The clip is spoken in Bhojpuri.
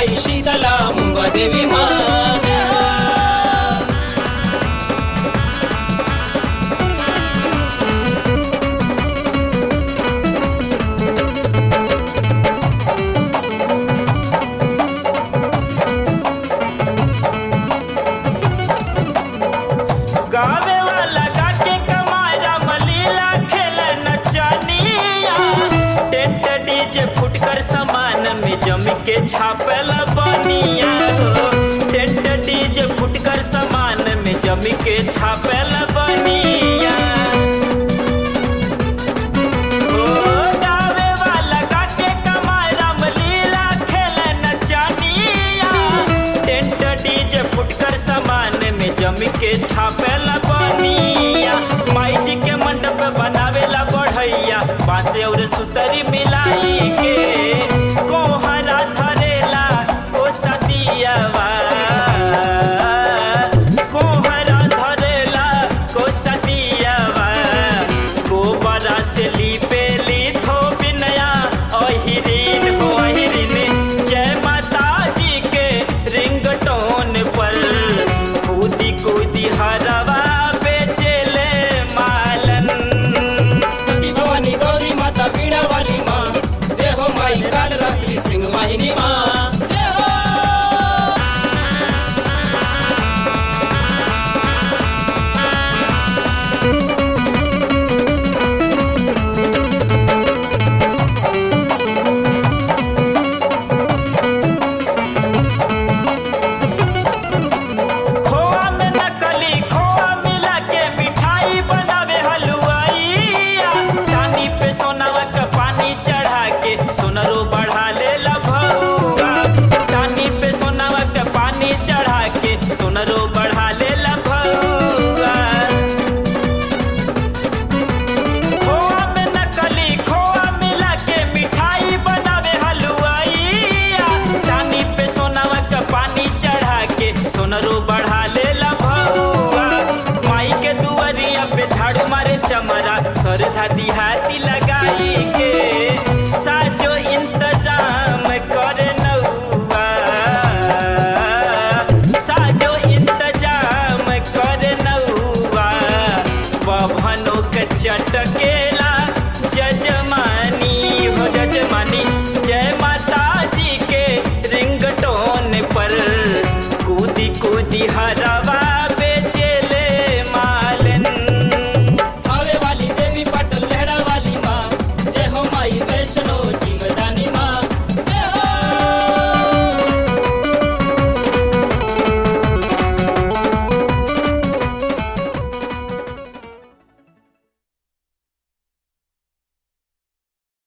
आई शीतला मुंबा देवी माँ गावे वाला गाके कमारा मलीला खेल नचनिया टेंट डीजे फुटकर सामान में जम के छापल बनिया हो टेंट डीजे फुटकर सामान में जम के छापल बनिया ओ गावे वाला गाके कमारा मलीला खेल नचनिया टेंट डीजे फुटकर सामान में जम के छापे